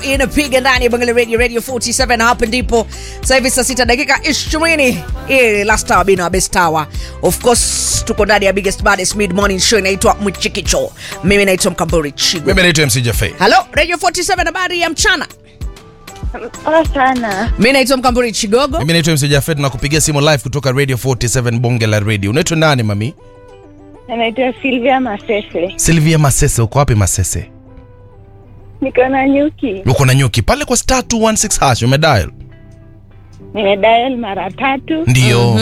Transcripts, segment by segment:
inapiga ndani ya Bangali Radio Radio 47 hapa ndipo sasa hivi saa sita dakika 20 hii last hour bino best hour of course tuko ndani ya biggest baddest mid morning show inaitwa Mchikicho mimi naitwa Mkamburi Chigo mimi naitwa mc jafe Hello Radio 47 habari ya mchana Poa sana. mimi naitwa Mkamburi Chigogo mimi naitwa mc jafe tunakupigia simu live kutoka radio 47 bonge la radio unaitwa nani mami Naitwa Silvia Masese. silvia masese uko wapi masese Niko na nyuki. uko na nyuki pale kwa star 216 hash umedial Nimedial mara tatu ndio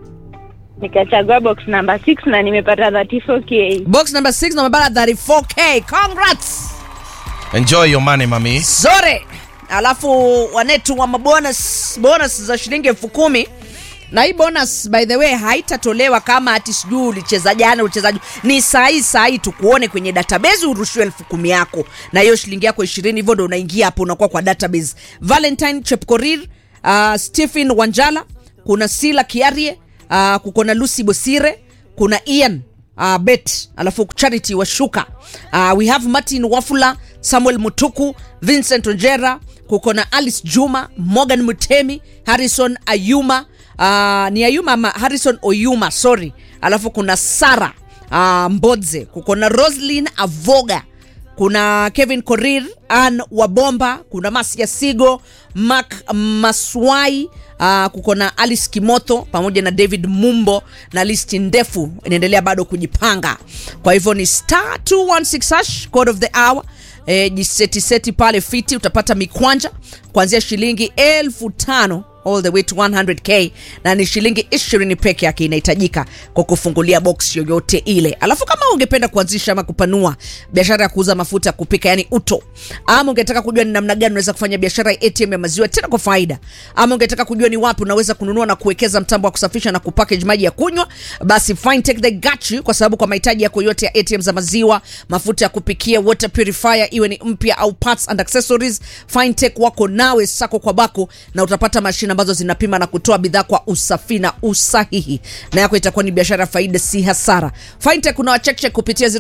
nikachagua box number 6 na nimepata 34k. box number 6 na mabara 34k congrats enjoy your money mami zore alafu wanetu wa mabonus bonus za shilingi elfu kumi na hii bonus by the way haitatolewa kama ati sijui ulicheza jana uchezaji ni sahii sahii tukuone kwenye database urushiwe elfu kumi yako na hiyo shilingi yako ishirini hivyo ndo unaingia hapo unakuwa kwa database valentine chepkorir uh, stephen wanjala kuna sila kiarie uh, kuko na lucy bosire kuna ian uh, bet alafu charity washuka uh, we have martin wafula samuel mutuku vincent onjera kuko na alice juma morgan mutemi harrison ayuma uh, ni ayuma ama harrison oyuma sorry alafu kuna sara uh, mbodze kuko na roslin avoga kuna kevin korir an wabomba kuna masia sigo mak maswai uh, kuko na alice kimotho pamoja na david mumbo na listi ndefu inaendelea bado kujipanga kwa hivyo ni star 216 hash code of the hour e, jisetiseti pale fiti utapata mikwanja kuanzia shilingi elfu tano all the way to 100k na ni shilingi 20 peke yake inahitajika kwa kufungulia box yoyote ile alafu kama ungependa kuanzisha ama kupanua biashara ya kuuza mafuta ya kupika yani uto ama ungetaka kujua ni namna gani unaweza kufanya biashara ya atm ya maziwa tena kwa faida ama ungetaka kujua ni wapi unaweza kununua na kuwekeza mtambo wa kusafisha na kupackage maji ya kunywa basi fintech they got you kwa sababu kwa mahitaji yako yote ya atm za maziwa mafuta ya kupikia water purifier iwe ni mpya au parts and accessories fintech wako nawe sako kwa bako na utapata mashine ambazo zinapima na kutoa bidhaa kwa usafi na usahihi na yako itakuwa ni biashara ya faida si hasara fintech unawachekchek kupitia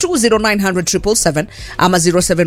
0720900777 ama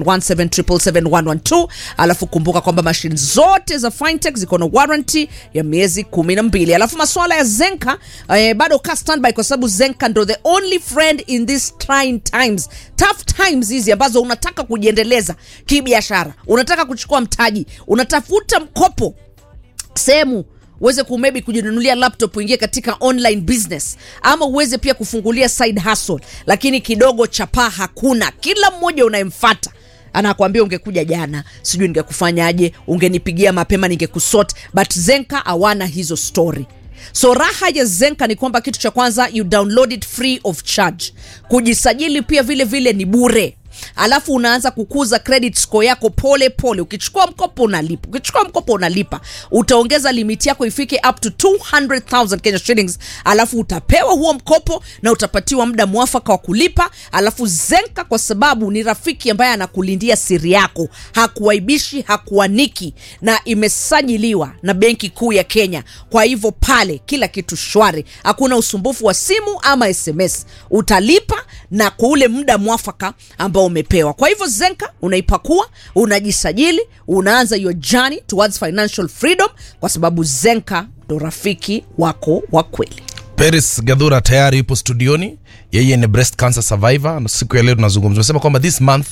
0717771112 alafu kumbuka kwamba mashine zote za fintech ziko na warranty ya miezi kumi na mbili alafu maswala ya zenka eh, bado ka standby kwa sababu zenka ndo the only friend in these trying times tough times hizi ambazo unataka kujiendeleza kibiashara unataka kuchukua mtaji unatafuta mkopo sehemu uweze kumebi kujinunulia laptop uingie katika online business ama uweze pia kufungulia side hustle lakini kidogo chapaa hakuna kila mmoja unayemfata anakwambia ungekuja jana sijui ningekufanyaje ungenipigia mapema ningekusort but zenka hawana hizo story so raha ya zenka ni kwamba kitu cha kwanza you download it free of charge kujisajili pia vile vile ni bure alafu unaanza kukuza credit score yako pole pole ukichukua mkopo unalipa ukichukua mkopo unalipa utaongeza limiti yako ifike up to 200000 kenya shillings alafu utapewa huo mkopo na utapatiwa muda mwafaka wa kulipa alafu zenka kwa sababu ni rafiki ambaye anakulindia siri yako hakuwaibishi hakuaniki na imesajiliwa na benki kuu ya kenya kwa hivyo pale kila kitu shwari hakuna usumbufu wa simu ama sms utalipa na kwa ule muda mwafaka ambao umepewa kwa hivyo zenka unaipakua unajisajili unaanza your journey towards financial freedom kwa sababu zenka ndo rafiki wako wa kweli Paris Gadhura tayari yupo studioni. Yeye ni breast cancer survivor. Na siku ya leo tunazungumza, tunasema kwamba this month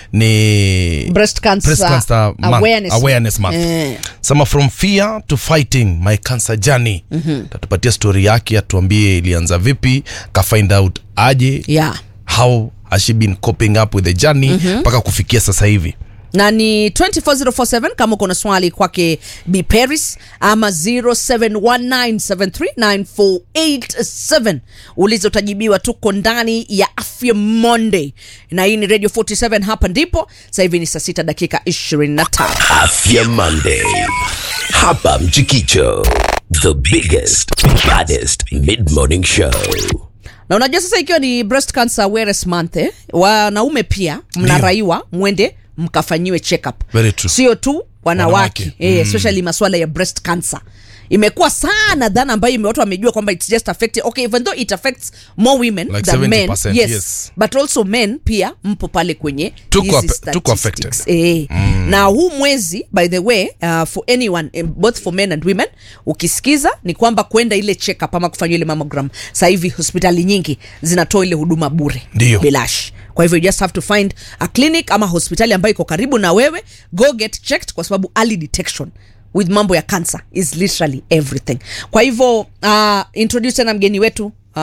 ni breast cancer, breast cancer month, awareness, awareness month. Eh. Sema from fear to fighting my cancer journey. Tatupatia story yake, atuambie ilianza vipi, ka find out aje, yeah how has she been coping up with the journey mpaka kufikia sasa hivi. na ni 24047 kama uko na swali kwake b paris ama 0719739487 ulizo utajibiwa tuko ndani ya afya monday na hii ni radio 47 hapa ndipo sasa hivi ni saa 6 dakika 25 Afya Monday. Hapa Mchikicho. The biggest, baddest mid-morning show. na unajua sasa ikiwa ni breast cancer awareness month eh, wanaume pia mnaraiwa mwende mkafanyiwe check up Very true. sio tu wanawake Wanawake. eh, especially maswala ya breast cancer imekuwa sana dhana ambayo ime- watu wamejua kwamba it's just affecting okay even though it affects more women Like than men 70%, yes, yes. but also men pia mpo pale kwenye Tuko hizi appe- tuko statistics. affected. eh. na huu mwezi by the way uh, for anyone eh, both for men and women ukisikiza ni kwamba kwenda ile check up ama kufanywa ile mammogram sasa hivi hospitali nyingi zinatoa ile huduma bure Ndio. bilash kwa hivyo you just have to find a clinic ama hospitali ambayo iko karibu na wewe go get checked kwa sababu early detection with mambo ya cancer is literally everything kwa hivyo uh, introduce tena mgeni wetu uh,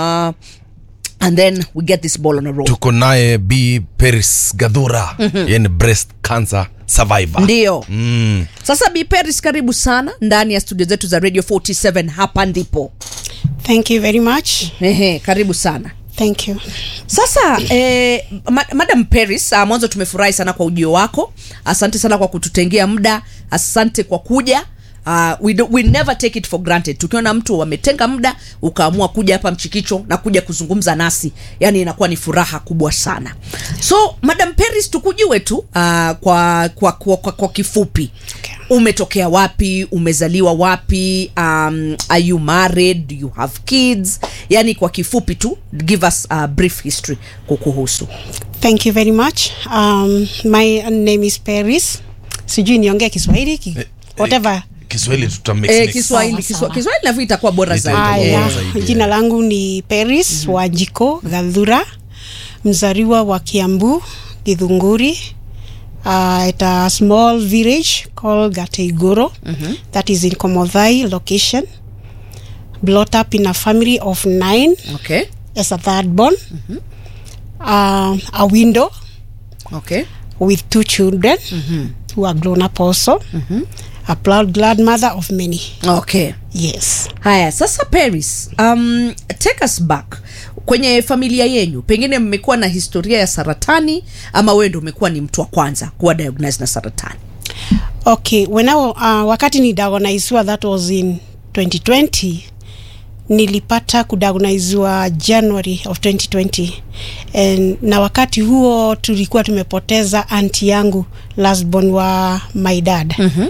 and then we get this ball on a roll tuko naye b peris gadhura yeye ni breast cancer survivor ndio mm. sasa Bi Paris karibu sana ndani ya studio zetu za radio 47 hapa ndipo Thank you very much. Ehe, karibu sana Thank you. sasa eh, ma madam paris uh, mwanzo tumefurahi sana kwa ujio wako asante sana kwa kututengea muda asante kwa kuja Uh, we, do, we never take it for granted tukiona mtu wametenga muda ukaamua kuja hapa mchikicho na kuja kuzungumza nasi yani inakuwa ni furaha kubwa sana so madam paris tukujue tu uh, kwa, kwa, kwa, kwa, kwa kifupi Okay. umetokea wapi umezaliwa wapi um, are you married do you have kids yani kwa kifupi tu give us a brief history kukuhusu Thank you very much. Um, my name is Paris. Sijui niongee Kiswahili ki, whatever. kiswahili tutamix eh, mix. kiswahili Sawa, kiswa, sawa. kiswahili navyo itakuwa bora Ita- zaidi itakuwa Eh, bora Aya, zaidi, jina yeah. langu ni Paris mm-hmm. Wajiko Gadhura, mzaliwa wa Kiambu, Githunguri. Uh, at a small village called Gateigoro mm-hmm. that is in Komodhai location. Brought up in a family of nine okay as a third born. Mm-hmm. Uh, a window okay with two children mm-hmm. who are grown up also. Mm-hmm. A proud glad mother of many. okay Yes. haya sasa paris um, take us back kwenye familia yenyu pengine mmekuwa na historia ya saratani ama wewe ndo umekuwa ni mtu wa kwanza kuwa diagnosed na saratani Okay, when I, wa- uh, wakati ni diagnosewa that was in 2020 nilipata kudiagnosewa January of 2020 and, na wakati huo tulikuwa tumepoteza anti yangu last born wa my dad mm-hmm.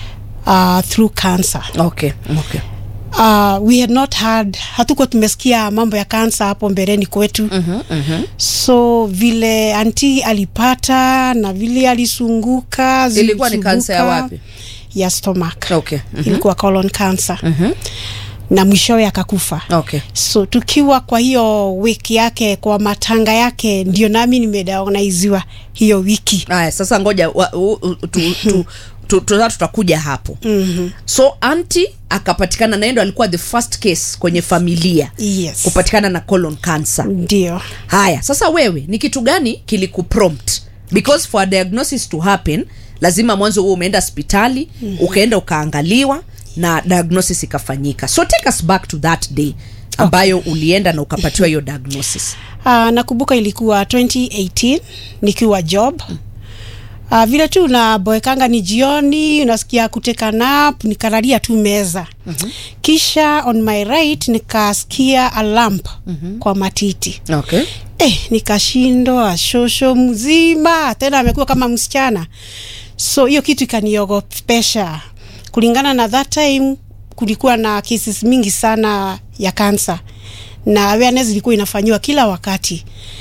uh, through cancer okay okay uh, we had not had hatukuwa tumesikia mambo ya kansa hapo mbeleni kwetu mm-hmm, mm-hmm. so vile anti alipata na vile alisunguka Ilikuwa ni kansa ya zilisumbuka, wapi? ya stomach Okay, mhm. ilikuwa colon cancer mm-hmm. na mwishowe akakufa okay so tukiwa kwa hiyo wiki yake kwa matanga yake ndio nami nimediagnoziwa hiyo wiki haya sasa ngoja wa- u- u- tu- tu- tu- tu- tutakuja hapo mm-hmm. so anti akapatikana naye ndo alikuwa the first case kwenye familia yes kupatikana na colon cancer ndio haya sasa wewe ni kitu gani kilikuprompt because for a diagnosis to happen lazima mwanzo huo umeenda hospitali mm-hmm. ukaenda ukaangaliwa na diagnosis ikafanyika so take us back to that day ambayo okay. ulienda na ukapatiwa hiyo diagnosis Uh, nakumbuka ilikuwa 2018 nikiwa job uh, vile tu unaboekanga ni jioni unasikia kuteka nap nikalalia tu meza mm-hmm. kisha on my right nikasikia a lamp mm-hmm. kwa matiti okay. eh, nikashindwa shosho mzima tena amekuwa kama msichana so hiyo kitu ikaniogopesha kulingana na that time kulikuwa na cases mingi sana ya kansa na awareness ilikuwa inafanyiwa kila wakati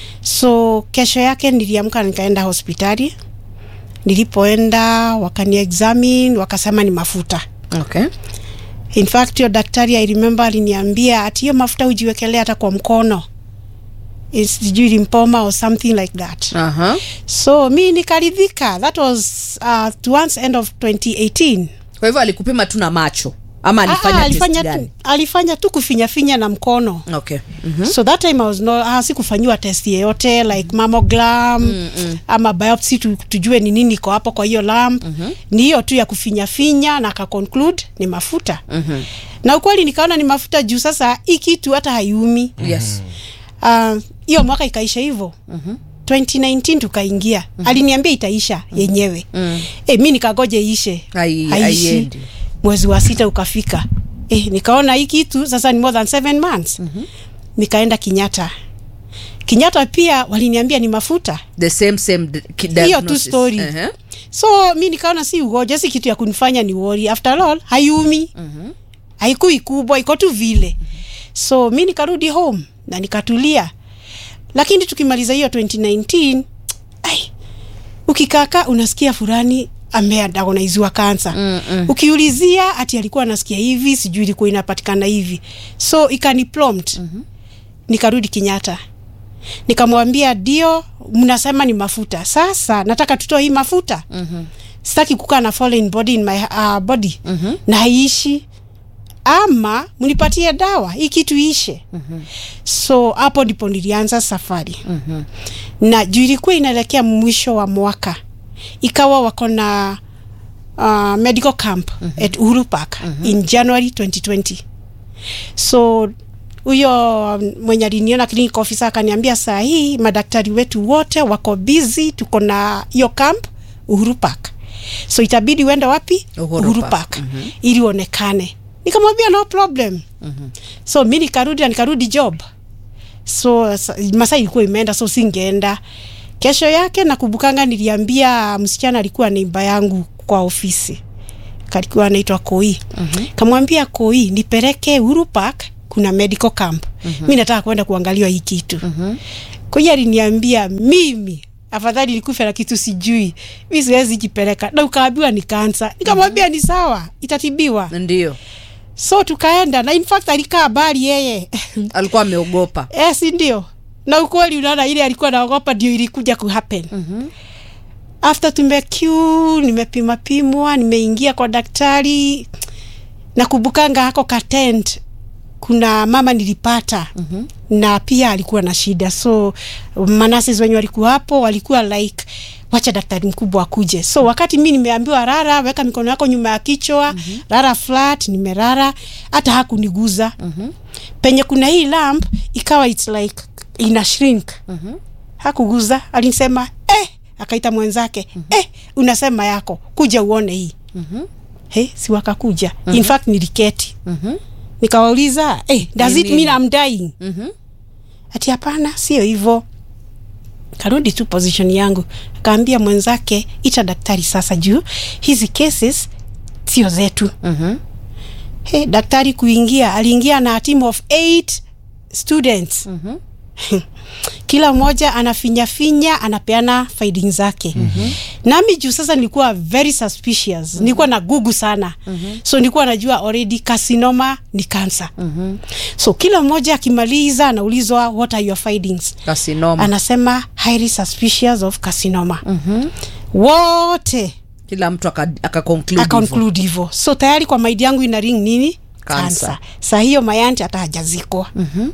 so kesho yake niliamka nikaenda hospitali nilipoenda wakani examine wakasema ni mafuta Okay. in fact hiyo daktari i remember aliniambia ati hiyo mafuta ujiwekelea hata kwa mkono It's sijui limpoma or something like that Uh-huh. so mi nikaridhika that was uh, towards end of 2018 kwa hivyo alikupima tu na macho ama alifanya, Ah, test alifanya, gani? tu, alifanya tu kufinyafinya na mkono okay. mm-hmm. so that time I was no, ah, sikufanyiwa test yeyote like mammogram mm-hmm. ama biopsy tu, tujue ni nini iko hapo kwa hiyo lamp mm-hmm. ni hiyo tu ya kufinyafinya na akaconclude ni mafuta mm-hmm. na ukweli nikaona ni mafuta juu sasa hii kitu hata haiumi yes Ah, hiyo uh, mwaka ikaisha hivyo mm-hmm. 2019 tukaingia mm-hmm. aliniambia itaisha mm-hmm. yenyewe mm. e, mi nikagoje ishe Hai- Haishi. haiendi. mwezi wa sita ukafika e, nikaona hii kitu sasa ni more than seven months mm-hmm. nikaenda kinyata kinyata pia waliniambia ni mafuta the same same d- ki- hiyo tu diagnosis. story Uh-huh. so mi nikaona si ugoja si kitu ya kunifanya ni wori after all haiumi mm-hmm. haikui kubwa iko tu vile so mi nikarudi home na nikatulia lakini tukimaliza hiyo 2019 ai ukikaka unasikia fulani ameadagonaiziwa kansa mm, mm. ukiulizia ati alikuwa anasikia hivi sijui ilikuwa inapatikana hivi so ikani prompt mm-hmm. nikarudi Kenyatta nikamwambia ndio mnasema ni mafuta sasa nataka tutoe hii mafuta mm-hmm. sitaki kukaa na foreign body in my uh, body mm-hmm. na haiishi ama mnipatie dawa hii kitu ishe mm-hmm. so hapo ndipo nilianza safari mm-hmm. na juu ilikuwa inaelekea mwisho wa mwaka ikawa wako na uh, medical camp mm-hmm. at Uhuru Park mm-hmm. in January 2020 so huyo mwenye aliniona clinic officer akaniambia saa hii madaktari wetu wote wako busy tuko na hiyo camp Uhuru Park so itabidi uende wapi Uhuru Uhuru Park. Park, mm-hmm. ili uonekane nikamwambia no problem mm-hmm. so mi nikarudi na nikarudi job so sa- masaa ilikuwa imeenda so singeenda kesho yake nakubukanga niliambia msichana alikuwa neiba yangu kwa ofisi kalikuwa anaitwa koi mm-hmm. kamwambia koi nipeleke Uhuru Park kuna medical camp mm-hmm. mi nataka kwenda kuangaliwa hii kitu mm-hmm. koi aliniambia mimi afadhali nikufe na kitu sijui mi siwezi jipeleka na ukaambiwa ni kansa nikamwambia mm-hmm. ni sawa itatibiwa ndio so tukaenda na in fact alikaa bali yeye alikuwa ameogopa eh, si ndio na ukweli unaona ile alikuwa naogopa ndio ilikuja kuhappen mm-hmm. after tumeq nimepima pimwa nimeingia kwa daktari nakubukanga hako katent kuna mama nilipata mm-hmm. na pia alikuwa na shida so manases wenye walikuwa hapo walikuwa like wacha daktari mkubwa akuje so wakati mi nimeambiwa rara weka mikono yako nyuma ya kichwa mm-hmm. rara flat nimerara hata hakuniguza mm-hmm. penye kuna hii lamp ikawa its like ina shrink mm-hmm. hakuguza alinisema eh, akaita mwenzake mm-hmm. eh, unasema yako kuja uone hii mm-hmm. hey, si wakakuja mm-hmm. in fact niliketi mm-hmm. nikawauliza hey, does Ni it nini? mean I'm dying Mhm. ati hapana sio hivyo karudi tu position yangu akaambia mwenzake ita daktari sasa juu hizi cases sio zetu Mhm. hey, daktari kuingia aliingia na a team of eight students mm-hmm. kila mmoja anafinyafinya anapeana finding zake mm-hmm. nami juu sasa nilikuwa very suspicious mm-hmm. nilikuwa na gugu sana mm-hmm. so nilikuwa najua already carcinoma ni cancer mm-hmm. so kila mmoja akimaliza anaulizwa what are your findings Carcinoma. anasema highly suspicious of carcinoma mm-hmm. wote kila mtu aka, aka conclude hivyo. akaconclude hivyo so tayari kwa maidi yangu ina ring nini Cancer. kansa saa hiyo mayanti hata hajazikwa mm-hmm.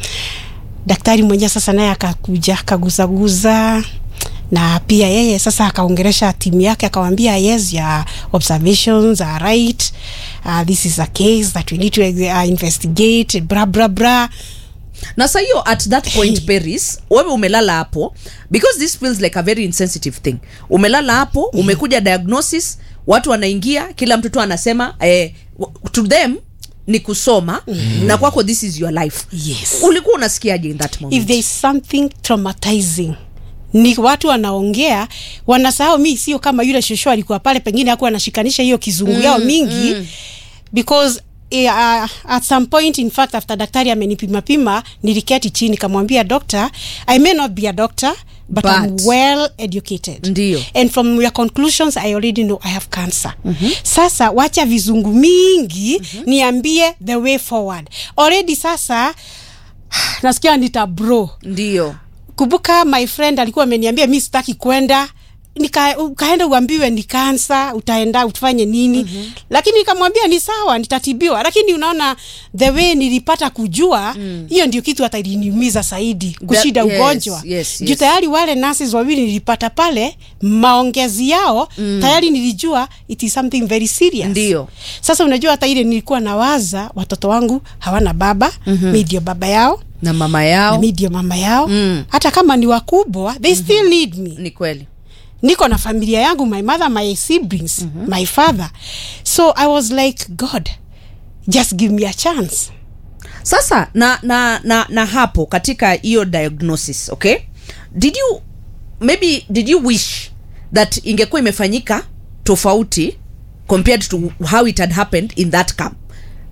daktari mwenyewe sasa naye akakuja akaguzaguza na pia yeye sasa akaongeresha timu yake akawambia yes your observations are right uh, this is a case that we need to uh, investigate bra bra bra na sa hiyo at that point paris wewe umelala hapo because this feels like a very insensitive thing umelala hapo umekuja diagnosis watu wanaingia kila mtoto anasema eh, w- to them ni kusoma mm-hmm. na kwako this is your life Yes. ulikuwa unasikiaje in that moment if there is something traumatizing ni watu wanaongea wanasahau mi sio kama yule shosho alikuwa pale pengine akuwa anashikanisha hiyo kizungu mm, yao mingi mm. because eh, uh, at some point in fact after daktari amenipimapima niliketi chini kamwambia doctor i may not be a doctor but, but I'm But- well educated Ndio. and from your conclusions i already know i have cancer mm-hmm. sasa wacha vizungu mingi mm-hmm. niambie the way forward already sasa nasikia nita bro ndio kumbuka my friend alikuwa ameniambia mi sitaki kwenda nika ukaenda uambiwe ni kansa utaenda utafanye nini mm-hmm. lakini nikamwambia ni sawa nitatibiwa lakini unaona the way nilipata kujua hiyo mm. ndio kitu hata iliniumiza zaidi kushida yes, ugonjwa yes, juu yes. tayari wale nurses wawili nilipata pale maongezi yao mm. tayari nilijua it is something very serious Ndio. sasa unajua hata ile nilikuwa nawaza watoto wangu hawana baba mm-hmm. mi ndio baba yao na mama na yao mi ndio mama yao Mm. hata kama ni wakubwa they mm-hmm. still need me ni kweli niko na familia yangu my mother my siblings mm-hmm. my father so i was like god just give me a chance sasa na na na, na hapo katika hiyo diagnosis okay did you maybe did you wish that ingekuwa imefanyika tofauti compared to how it had happened in that camp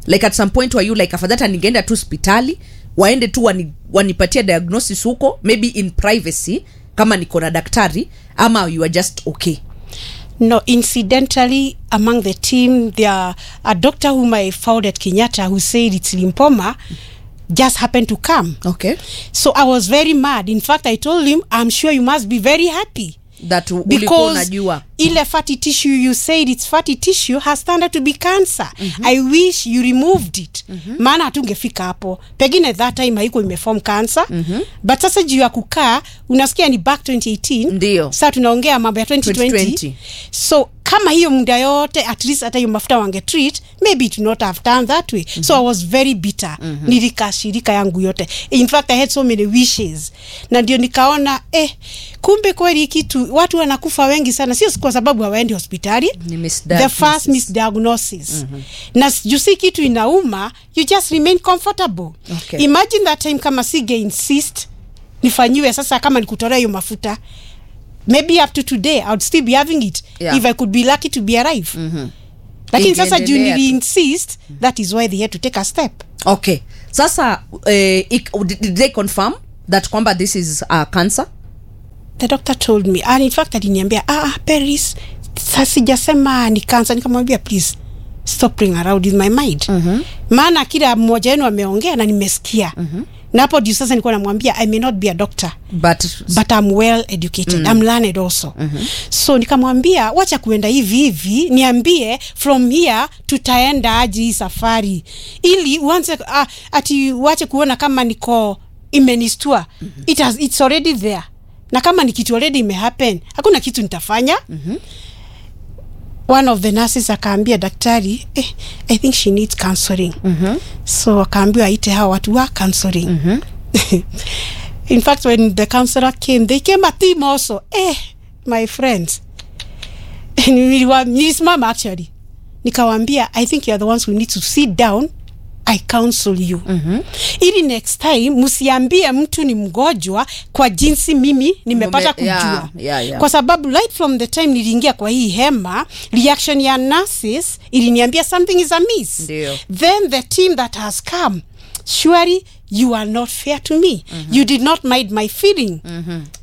like at some point were you like afadhata ningeenda tu hospitali waende tu wani, wanipatia diagnosis huko maybe in privacy kama niko na daktari ama you are just okay No, incidentally, among the team, there a doctor whom I found at Kenyatta who said it's lymphoma just happened to come. okay So I was very mad. In fact, I told him, I'm sure you must be very happy. that u- ulikuwa because unajua ile fatty tissue you said it's fatty tissue has turned out to be cancer i wish you removed it maana hatungefika hapo pengine that time haiko imeform cancer but sasa juu ya kukaa unasikia ni back 2018 Ndio. saa tunaongea mambo ya 2020, 2020. so kama hiyo muda yote at least hata hiyo mafuta wange treat maybe it would not have done that way so i was very bitter nilikashirika yangu yote in fact i had so many wishes na ndio nikaona eh kumbe kweli hii kitu watu wanakufa wengi sana sio kwa sababu hawaendi hospitali Ni the misdiagnosis. first misdiagnosis na juu si kitu inauma you just remain comfortable Okay. imagine that time kama sige insist nifanyiwe sasa kama nikutolea hiyo mafuta maybe up to today i would still be having it Yeah. if i could be lucky to be alive lakini sasa juu Ingeendelea tu. nili insist that is why they had to take a step okay sasa eh, ik, did did they confirm that kwamba this is uh, cancer the doctor told me and in fact aliniambia ah, ah, paris sa- sijasema ni cancer nikamwambia please stop playing around with my mind mm-hmm. maana kila mmoja wenu ameongea na nimesikia mm-hmm. na hapo ndio sasa nilikuwa namwambia i may not be a doctor but, but I'm well educated mm. I'm learned also mm-hmm. so nikamwambia wacha kuenda hivi hivi niambie from here tutaenda aje hii safari ili uanze uh, ati wache kuona kama niko imenistua mm-hmm. It has, it's already there na kama ni kitu already imehappen hakuna kitu nitafanya mm-hmm. one of the nurses akaambia daktari eh, i think she needs counseling mm-hmm. so akaambiwa aite hawa watu wa counseling mm-hmm. in fact when the counselor came they came a team also eh my friends Niliwa- nilisimama actually nikawambia i think you are the ones who need to sit down i counsel you mm-hmm. ili next time msiambie mtu ni mgonjwa kwa jinsi mimi nimepata Mume- kujua yeah, yeah, yeah. kwa sababu right from the time niliingia kwa hii hema reaction ya nurses iliniambia something is amiss Ndio. then the team that has come surely you are not fair to me mm-hmm. you did not mind my feeling mm-hmm.